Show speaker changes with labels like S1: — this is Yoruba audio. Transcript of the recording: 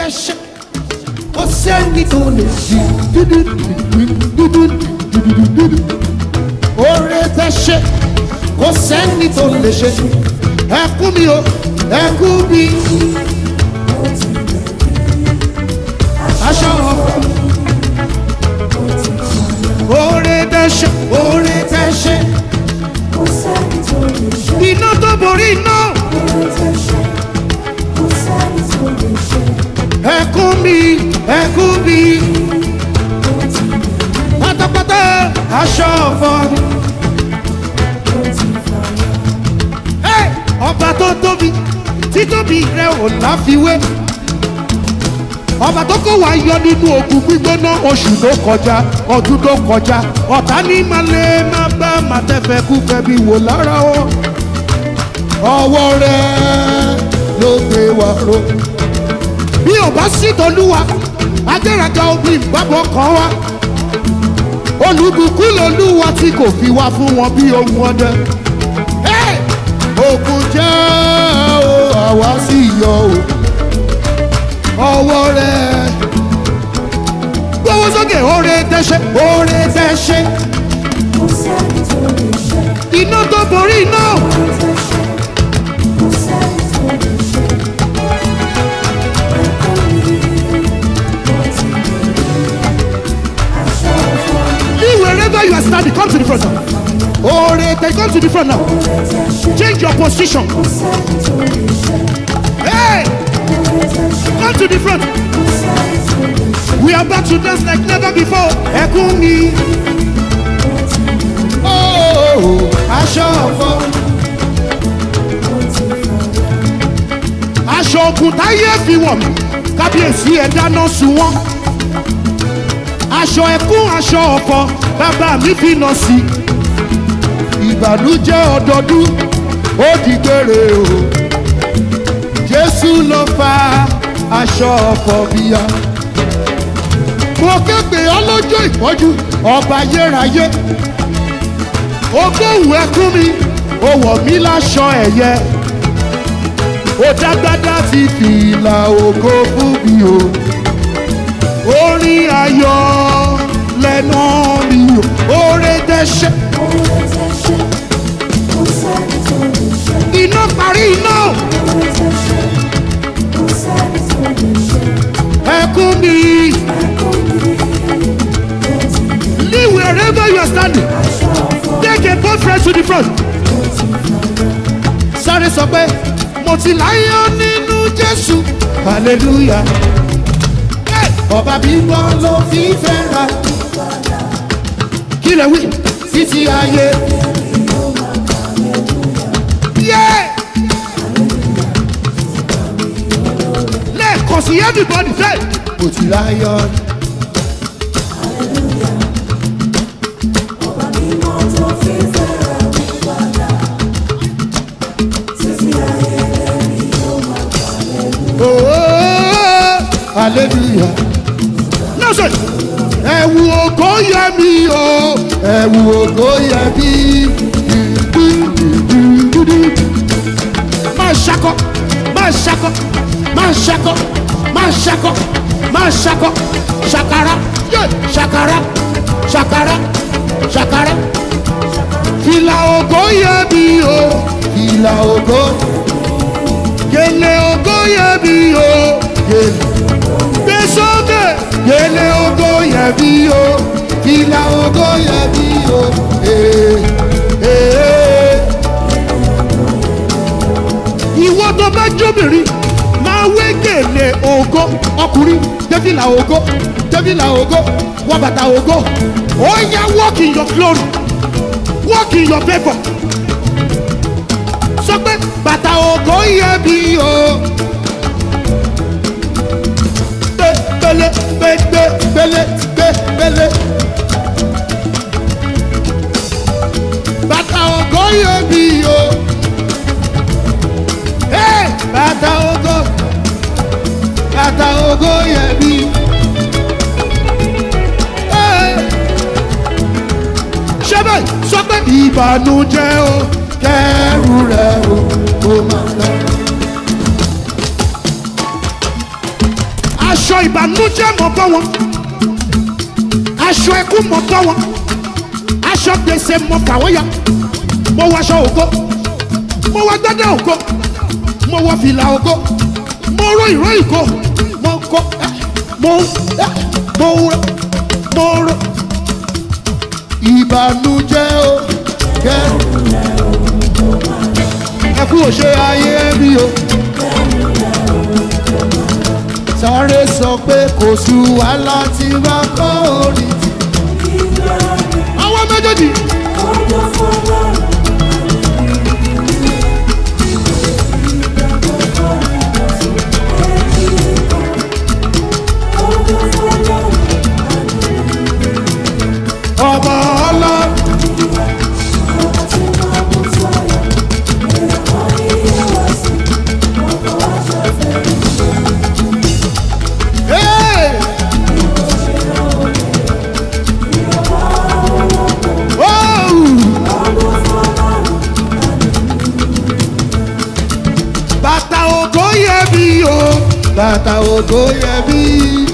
S1: tẹ́ ṣe kò sẹ́ni tó lè ṣe oore tẹ́ ṣe kò sẹ́ni tó lè ṣe ẹkún mi o ẹkún mi aṣọ ọkọ oore tẹ́ ṣe oore tẹ́ ṣe
S2: kò sẹ́ni tó lè ṣe
S1: iná tó borí iná
S2: oore tẹ́ ṣe kò sẹ́ni tó lè ṣe
S1: ẹkún mi ẹkún mi
S2: ó ti bẹ̀rẹ̀
S1: pátápátá aṣọ ọkọ.
S2: ó ti fàyà
S1: Hey! ọba tó tóbi títóbi rẹ ò láfiwé ọba tó kó wa yọ nínú òkú gbígbóná oṣù tó kọjá ọdún tó kọjá ọ̀tá ní malẹ̀ má bá màtẹ́fẹ́ kú fẹ́bi wò lára o ọwọ́ rẹ ló gbé wa ro bí ò bá sí tolúwa adéraga omi ìgbàgbọ́ kan wá olùbùkún lolúwa tí kò fi wá fún wọn bí ohun ọdẹ. Hey! òkun jẹ́ o àwa sì yọ o ọwọ́ rẹ̀ gbówó sókè oore tẹ́ṣẹ́ oore tẹ́ṣẹ́
S2: kò sẹ́ni tó lè ṣe
S1: iná tó borí iná
S2: oore tẹ́ ṣe kò sẹ́ni tó lè ṣe ẹ̀kọ́ mi ó ti bẹ̀rẹ̀ aṣọ ọ̀fọ̀
S1: leave wherever you are standing come to the front now oore tẹ́ come to the front now
S2: oore tẹ́ ṣe
S1: change your position
S2: kò sẹ́ni tó lè ṣe
S1: hey
S2: oore tẹ́ ṣe
S1: come to the front
S2: kò sẹ́ni tó lè ṣe
S1: we are about to dance like never before ẹkún mi
S2: ó ti bẹ̀rẹ̀
S1: oh aṣọ ọ̀fọ̀.
S2: ó ti fàyà
S1: aṣọ ogun táyé fi wọ̀ mí kábíyèsí ẹ̀ dáná sun wọ́n aṣọ ẹkún aṣọ ọ̀fọ̀ bàbá mi fi nà sí ìbànújẹ́ ọdọọdún ó di gbére o jésù ló fa aṣọ ọ̀fọ̀ bíyà mo képe ọlọ́jọ́ ìpọ́jú ọba ayérayé ogóhùn ẹkún mi ó wọ̀ mí láṣọ ẹ̀yẹ ó dágbádá fi fìlà ògo fún mi o orin ayọ̀ lẹ́nu mi o oore dẹ́ṣẹ́
S2: oore tẹ́ ṣe kò sẹ́ni tó lè ṣe
S1: iná parí iná
S2: oore tẹ́ ṣe kò sẹ́ni tó lè ṣe
S1: ẹkún mi
S2: ẹ̀kọ́ mi ó ti bẹ̀rẹ̀
S1: leave wherever you are standing
S2: aṣọ ọ̀fọ̀
S1: take a boyfriend to the front
S2: ó ti fàyà
S1: sáré sọ pé mo ti láyọ̀ nínú jésù hallelujah Hey! ọba bíbọ ló fi fẹ́ràn kí lè wí títí ayé. Yeah! lẹ́ẹ̀kan sí everybody say mo ti láyọ̀.
S2: ọba mímọ́ tó fi fẹ́ràn mi padà títí ayé lẹ́ni yóò máa kàlẹ́
S1: Oh, hallelujah. Now say, ẹ̀wù ògo yẹ mí o, ẹ̀wù ògo yẹ mí. Máa ṣakọ, máa ṣakọ, máa ṣakọ, máa ṣakọ, máa ṣakọ, ṣàkàrà, yé, ṣàkàrà, ṣàkàrà, ṣàkàrà. Fìlà ògo yẹ mí o, fìlà ògo gèlè ògo yẹ bí o gèlè gbé sókè gèlè ògo yẹ bí o ìlà ògo yẹ bí o ee ee. ìwọ tó bá jóbìnrin máa wé gèlè ògo ọkùnrin débìlà ògo débìlà ògo wọ bàtà ògo ó yá walk in your glory walk in your favour sọ pé bàtà ògo yẹ bí o. Gbé gbélé gbé gbé gbélé gbé gbélé. Bàtà ògo yẹ bí o. Hey! Bàtà ògo bàtà ògo yẹ bí. Hey! Ṣé bẹ́ẹ̀ sọ pé ìbànújẹ́ o kẹ́rù rẹ̀ o kò máa lọ. aṣọ ìbànújẹ́ mọ̀ bọ́ wọn aṣọ ẹkún mọ̀ bọ́ wọn aṣọ gbèsè mọ̀ fà wọ́n ya mo wọ aṣọ ògo mo wọ gbẹ́dẹ́ ògo mo wọ fìlà ògo mo ró ìró ìgo mo kó ẹ, mo ẹ, mo ró mo ró ìbànújẹ́ o kẹ́rù ẹkú òṣè ayé mi o sáré sọ pé kò sú wàhálà tí bá kọ́ orí ti. àwọn méjèèjì. ọmọ ọlọ́run. Hey! Oh! Bàtà ògo yẹ mí o, bàtà ògo yẹ mí.